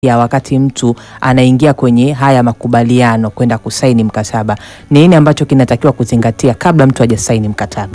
ya wakati mtu anaingia kwenye haya makubaliano kwenda kusaini mkataba, ni nini ambacho kinatakiwa kuzingatia kabla mtu hajasaini mkataba?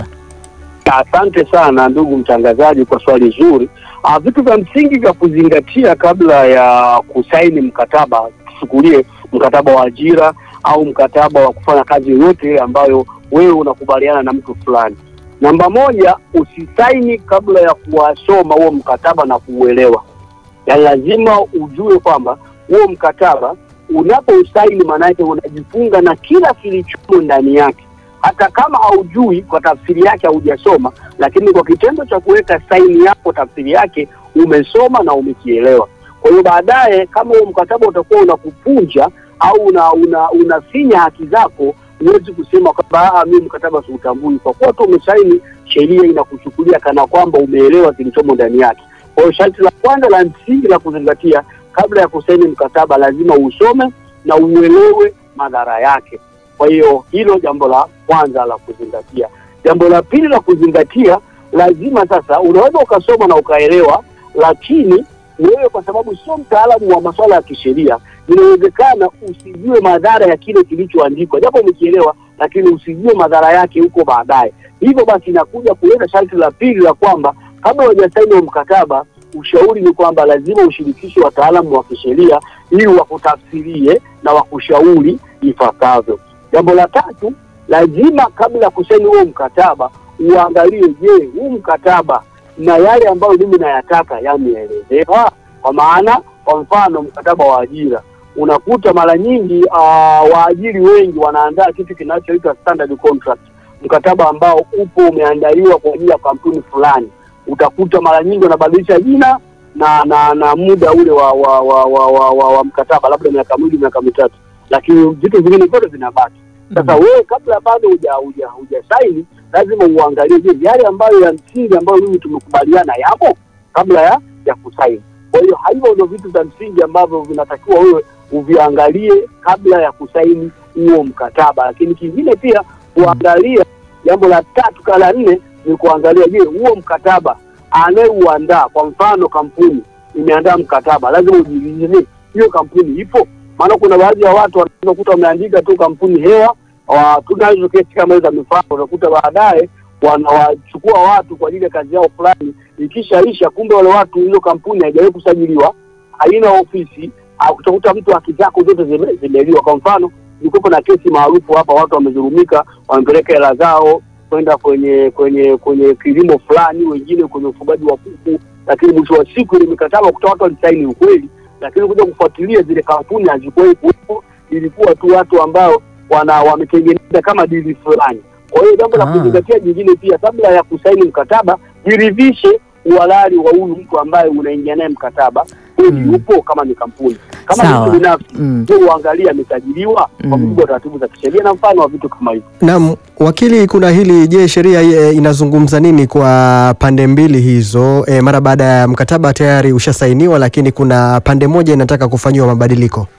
Asante sana ndugu mtangazaji kwa swali zuri. Ah, vitu vya msingi vya kuzingatia kabla ya kusaini mkataba, tuchukulie mkataba wa ajira au mkataba wa kufanya kazi yoyote ambayo wewe unakubaliana na mtu fulani. Namba moja, usisaini kabla ya kuwasoma huo mkataba na kuuelewa. Yaani lazima ujue kwamba huo mkataba unapousaini, maana yake unajifunga na kila kilichomo ndani yake hata kama haujui kwa tafsiri yake haujasoma, lakini kwa kitendo cha kuweka saini yako tafsiri yake umesoma na umekielewa. Kwa hiyo baadaye, kama huo mkataba utakuwa unakupunja au una, una, unafinya haki zako, huwezi kusema kwamba mimi mkataba siutambui. Kwa kuwa tu umesaini, sheria inakuchukulia kana kwamba umeelewa kilichomo ndani yake. Kwa hiyo sharti la kwanza la msingi la kuzingatia kabla ya kusaini mkataba, lazima usome na uelewe madhara yake. Kwa hiyo hilo jambo la kwanza la kuzingatia. Jambo la pili la kuzingatia, lazima sasa, unaweza ukasoma na ukaelewa, lakini wewe kwa sababu sio mtaalamu wa masuala ya kisheria, inawezekana usijue madhara ya kile kilichoandikwa, japo umekielewa, lakini usijue madhara yake huko baadaye. Hivyo basi inakuja kuleta sharti la pili la kwamba kabla hujasaini wa mkataba, ushauri ni kwamba lazima ushirikishe wataalamu wa kisheria ili wakutafsirie na wakushauri ifuatavyo. Jambo la tatu, lazima kabla ya kusaini huo mkataba uangalie, je, huu mkataba na yale ambayo mimi nayataka yameelezewa? Kwa maana, kwa mfano mkataba wa ajira, unakuta mara nyingi uh, waajiri wengi wanaandaa kitu kinachoitwa standard contract, mkataba ambao upo umeandaliwa kwa ajili ya kampuni fulani. Utakuta mara nyingi wanabadilisha jina na na na muda ule wa wa wa, wa, wa, wa, wa mkataba, labda miaka miwili miaka mitatu lakini vitu vingine vyote vinabaki. Sasa Mhm. wewe kabla bado huja huja hujasaini, lazima uangalie, je, yale ambayo ya msingi ambayo mimi tumekubaliana yapo kabla ya ya kusaini. Kwa hiyo hivyo ndio vitu vya msingi ambavyo vinatakiwa wewe uviangalie kabla ya kusaini huo mkataba. Lakini kingine pia kuangalia, jambo la tatu kala nne ni kuangalia, je, huo mkataba anayeuandaa, kwa mfano kampuni imeandaa mkataba, lazima ujiulize, hiyo kampuni ipo maana kuna baadhi ya watu wanaweza kukuta wameandika tu kampuni hewa. wa- Tunazo kesi kama hizo za mifano, unakuta baadaye wanawachukua watu kwa ajili ya kazi yao fulani, ikishaisha, kumbe wale watu, hizo kampuni haijawahi kusajiliwa, haina ofisi, au utakuta mtu haki zako zote zime- zimeliwa. Kwa mfano, ilikuwepo na kesi maarufu hapa, watu wamezurumika, wamepeleka hela zao kwenda kwenye kwenye kwenye kilimo fulani, wengine kwenye ufugaji wa kuku, lakini mwisho wa siku ile mikataba kuta watu walisaini ukweli lakini kuja kufuatilia zile kampuni hazikuwahi kuwepo, ilikuwa tu watu ambao wana wametengeneza kama dili fulani. Kwa hiyo jambo la Ah. kuzingatia jingine pia, kabla ya kusaini mkataba, jiridhishe uhalali wa huyu mtu ambaye unaingia naye mkataba kweli Mm. yupo, kama ni kampuni, kama ni Sawa. mtu binafsi Mm. je, uangalie amesajiliwa kwa Mm. mujibu wa taratibu za kisheria na mfano wa vitu kama hivyo. Naam, wakili, kuna hili. Je, sheria e, inazungumza nini kwa pande mbili hizo e, mara baada ya mkataba tayari ushasainiwa, lakini kuna pande moja inataka kufanyiwa mabadiliko?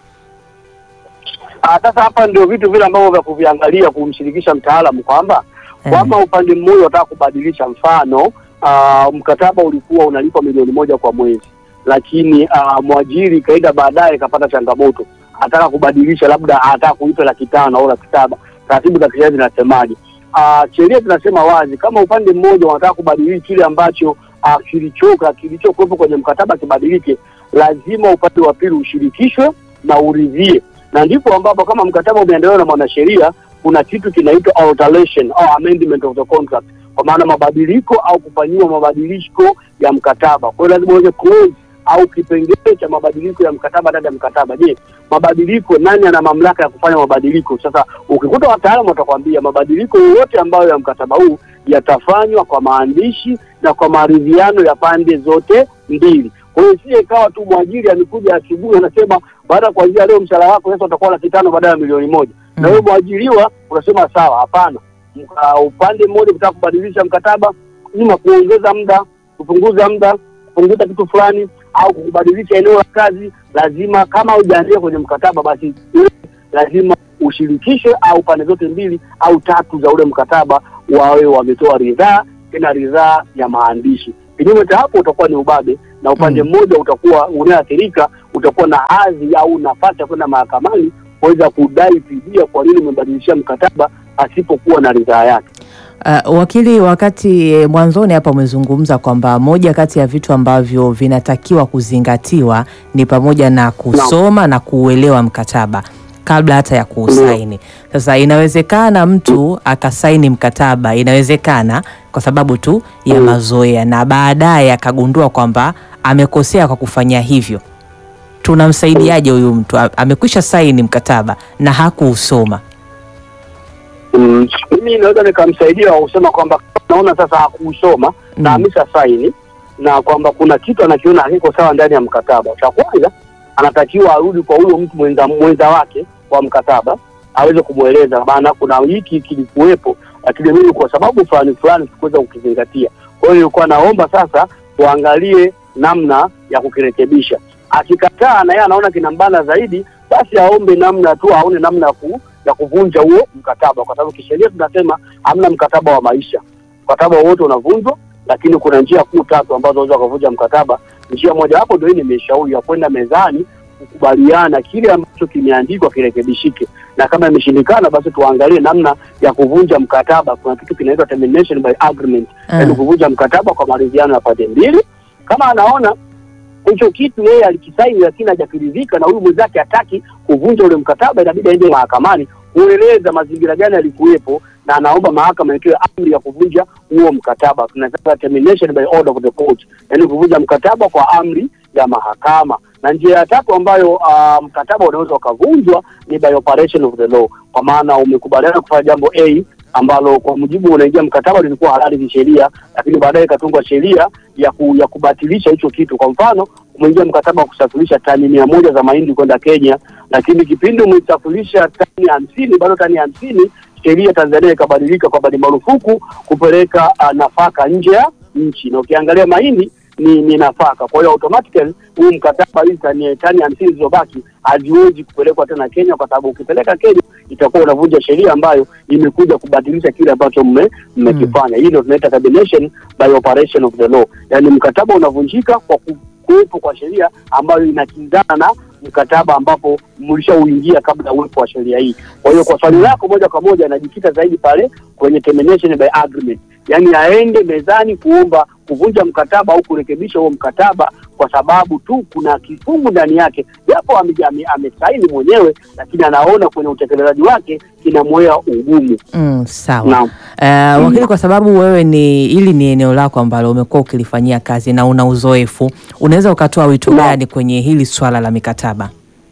Ah, Sasa hapa ndio vitu vile ambavyo vya kuviangalia, kumshirikisha mtaalamu kwamba kwamba upande mmoja unataka kubadilisha, mfano ah, mkataba ulikuwa unalipa milioni moja kwa mwezi, lakini ah, mwajiri kaenda baadaye kapata changamoto, ataka kubadilisha, labda ataka kulipa laki tano au laki saba. Taratibu za kisheria zinasemaje? Ah, Sheria zinasema wazi, kama upande mmoja unataka kubadili kile ambacho ah, kilichoka kilichokuwepo kwenye mkataba kibadilike, lazima upande wa pili ushirikishwe na uridhie, na ndipo ambapo kama mkataba umeandaliwa na mwanasheria kuna kitu kinaitwa alteration au amendment of the contract, kwa maana mabadiliko au kufanyiwa mabadiliko ya mkataba. Kwa hiyo lazima uweze clause au kipengele cha mabadiliko ya mkataba ndani ya mkataba. Je, mabadiliko, nani ana mamlaka ya kufanya mabadiliko? Sasa ukikuta wataalamu watakwambia mabadiliko yoyote ambayo ya mkataba huu yatafanywa kwa maandishi na kwa maridhiano ya pande zote mbili. Kwa hiyo sije ikawa tu mwajiri amekuja asubuhi anasema baada ya kuanzia leo mshahara wako sasa utakuwa laki tano badala ya milioni moja na wewe mwajiriwa unasema sawa. Hapana, Mka- upande mmoja kutaka kubadilisha mkataba, ima kuongeza muda, kupunguza muda, kupunguza kitu fulani au kubadilisha eneo la kazi, lazima kama hujaandika kwenye mkataba, basi lazima ushirikishwe au pande zote mbili au tatu za ule mkataba wawe wametoa ridhaa, tena ridhaa ya maandishi. Kinyume cha hapo utakuwa ni ubabe na upande Mm. mmoja utakuwa unaathirika utakuwa na hadhi au nafasi ya kwenda mahakamani kuweza kudai fidia kwa nini umebadilishia mkataba asipokuwa na ridhaa yake. Uh, wakili, wakati eh, mwanzoni hapa umezungumza kwamba moja kati ya vitu ambavyo vinatakiwa kuzingatiwa ni pamoja na kusoma na kuuelewa mkataba kabla hata ya kuusaini. Sasa inawezekana mtu akasaini mkataba, inawezekana kwa sababu tu ya Mm. mazoea, na baadaye akagundua kwamba amekosea kwa kufanya hivyo. Tunamsaidiaje huyu mtu A- amekwisha saini mkataba na hakuusoma? Mm, mimi naweza nikamsaidia kwa kusema kwamba naona sasa hakuusoma na Mm. amesha saini na kwamba kuna kitu anakiona hakiko sawa ndani ya mkataba. Cha kwanza anatakiwa arudi kwa huyo mtu mwenza, mwenza wake wa mkataba aweze kumweleza, maana kuna hiki kilikuwepo, lakini mimi kwa sababu fulani fulani sikuweza kukizingatia. Kwa hiyo nilikuwa naomba sasa tuangalie namna ya kukirekebisha. Akikataa na yeye anaona kinambana zaidi, basi aombe namna tu, aone namna ya ku, ya kuvunja huo mkataba, kwa sababu kisheria tunasema hamna mkataba wa maisha. Mkataba wote unavunjwa, lakini kuna njia kuu tatu ambazo unaweza kuvunja mkataba. Njia mojawapo ndio hii nimeshauri ya kwenda mezani kukubaliana kile ambacho kimeandikwa kirekebishike, na kama imeshindikana, basi tuangalie namna ya kuvunja mkataba. Kuna kitu kinaitwa termination by agreement, yaani kuvunja mkataba kwa maridhiano ya pande mbili. Kama anaona hicho kitu yeye alikisaini lakini hajakiridhika na huyu mwenzake hataki kuvunja ule mkataba, inabidi aende mahakamani kueleza mazingira gani yalikuwepo, na anaomba mahakama itoe amri ya kuvunja huo mkataba. Tunasema termination by order of the court, yaani kuvunja mkataba kwa amri ya mahakama. Na njia ya tatu ambayo uh, mkataba unaweza ukavunjwa ni by operation of the law, kwa maana umekubaliana kufanya jambo A ambalo kwa mujibu unaingia mkataba lilikuwa halali kisheria, lakini baadaye ikatungwa sheria ya, ku, ya kubatilisha hicho kitu. Kwa mfano umeingia mkataba wa kusafirisha tani mia moja za mahindi kwenda Kenya, lakini kipindi umesafirisha tani hamsini bado tani hamsini sheria Tanzania ikabadilika kwamba ni marufuku kupeleka uh, nafaka nje ya nchi, na ukiangalia mahindi ni, ni nafaka. Kwa hiyo automatically huu mkataba hizi tani tani hamsini zilizobaki haziwezi kupelekwa tena Kenya, kwa sababu ukipeleka Kenya itakuwa unavunja sheria ambayo imekuja kubadilisha kile ambacho mme- mmekifanya. Hii ndio tunaita termination by operation of the law, yaani mkataba unavunjika kwa ku- kuwepo kwa sheria ambayo inakinzana na mkataba ambapo mlishauingia kabla ya uwepo wa sheria hii. Kwa hiyo kwa swali lako moja kwa moja inajikita zaidi pale kwenye termination by agreement, yaani aende mezani kuomba kuvunja mkataba au kurekebisha huo mkataba kwa sababu tu kuna kifungu ndani yake, japo ame- ame- amesaini mwenyewe, lakini anaona kwenye utekelezaji wake kinamwea ugumu. Mm, sawa. Naam. Uh, wakili, kwa sababu wewe ni hili ni eneo lako ambalo umekuwa ukilifanyia kazi na una uzoefu, unaweza ukatoa wito Naam. gani kwenye hili swala la mikataba?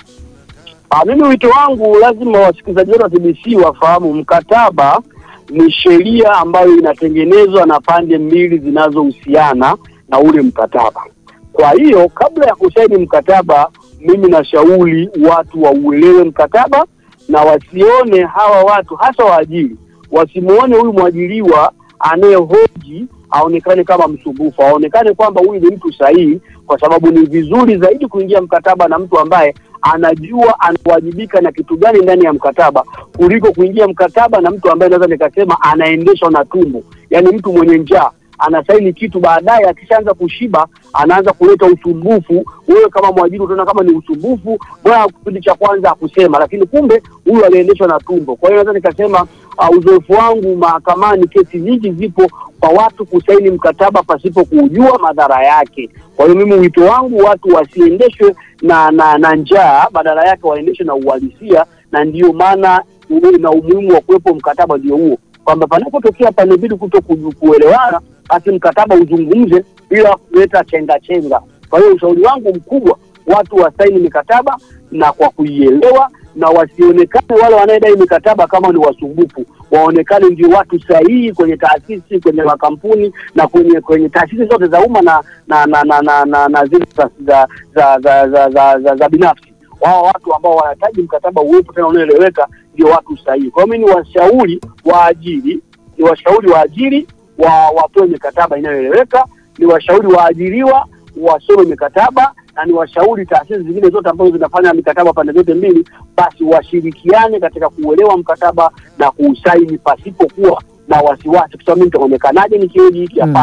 Ah, mimi wito wangu lazima wasikilizaji wetu wa TBC wafahamu mkataba ni sheria ambayo inatengenezwa na pande mbili zinazohusiana na ule mkataba. Kwa hiyo kabla ya kusaini mkataba, mimi nashauri watu wauelewe mkataba na wasione hawa watu hasa waajiri, wasimuone huyu mwajiriwa anayehoji aonekane kama msumbufu, aonekane kwamba huyu ni mtu sahihi, kwa sababu ni vizuri zaidi kuingia mkataba na mtu ambaye anajua anawajibika na kitu gani ndani ya mkataba kuliko kuingia mkataba na mtu ambaye naweza nikasema anaendeshwa na tumbo, yaani mtu mwenye njaa anasaini kitu, baadaye akishaanza kushiba anaanza kuleta usumbufu. Wewe kama mwajiri utaona kama ni usumbufu, bwana kipindi cha kwanza akusema, lakini kumbe huyu aliendeshwa na tumbo. Kwa hiyo naweza nikasema uh, uzoefu wangu mahakamani, kesi nyingi zipo kwa watu kusaini mkataba pasipo kujua madhara yake. Kwa hiyo mimi wito wangu watu wasiendeshwe na na, na njaa, badala yake waendeshwe na uhalisia, na ndiyo maana uwe na umuhimu wa kuwepo mkataba ndio huo, kwamba panapotokea pande mbili kuto ku- kuelewana, basi mkataba uzungumze bila kuleta chenga chenga. Kwa hiyo ushauri wangu mkubwa, watu wasaini mikataba na kwa kuielewa, na wasionekane wale wanaedai mikataba kama ni wasumbufu, waonekane ndio watu sahihi kwenye taasisi, kwenye makampuni na kwenye kwenye taasisi zote za umma na na na na, na, na, na zile za za za, za, za, za, za, za binafsi. Wao watu ambao wanahitaji mkataba uwepo tena unaoeleweka ndio watu sahihi. Kwa hiyo mimi ni washauri waajiri, ni washauri waajiri wa watoe mikataba inayoeleweka, ni washauri waajiriwa wasome mikataba na ni washauri taasisi zingine zote ambazo zinafanya mikataba pande zote mbili, basi washirikiane katika kuuelewa mkataba na kuusaini pasipokuwa na wasiwasi, kwa sababu mimi nitaonekanaje nikioji hiki? Mm. Hapana,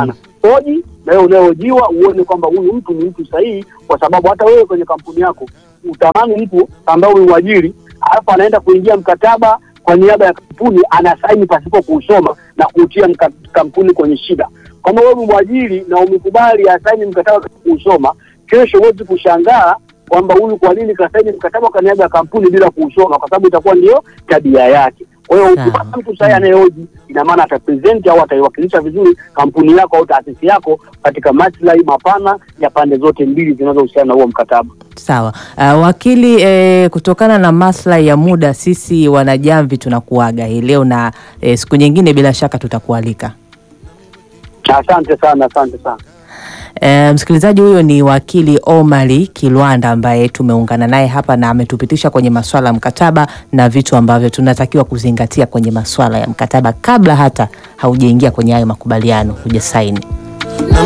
hoji na wewe unayehojiwa uone kwamba huyu mtu ni mtu sahihi, kwa sababu hata wewe kwenye kampuni yako utamani mtu ambaye umemwajiri alafu anaenda kuingia mkataba kwa niaba ya kampuni anasaini pasipo kuusoma na kuutia mka- kampuni kwenye shida. Kama wewe umemwajiri na umekubali asaini mkataba pasipo kuusoma, kesho huwezi kushangaa kwamba huyu kwa nini kasaini mkataba kwa niaba ya kampuni bila kuusoma, kwa sababu itakuwa ndio tabia yake. Kwa hiyo Sawa. ukipata mtu sahihi anayehoji, ina maana atapresent au ataiwakilisha vizuri kampuni yako au taasisi yako katika maslahi mapana ya pande zote mbili zinazohusiana na huo mkataba. Sawa. Uh, wakili eh, kutokana na maslahi ya muda sisi wanajamvi tunakuaga hii leo na eh, siku nyingine bila shaka tutakualika. Asante sana, asante sana. E, msikilizaji huyo ni wakili Omari Kilwanda ambaye tumeungana naye hapa na ametupitisha kwenye masuala ya mkataba na vitu ambavyo tunatakiwa kuzingatia kwenye masuala ya mkataba kabla hata haujaingia kwenye hayo makubaliano hujasaini.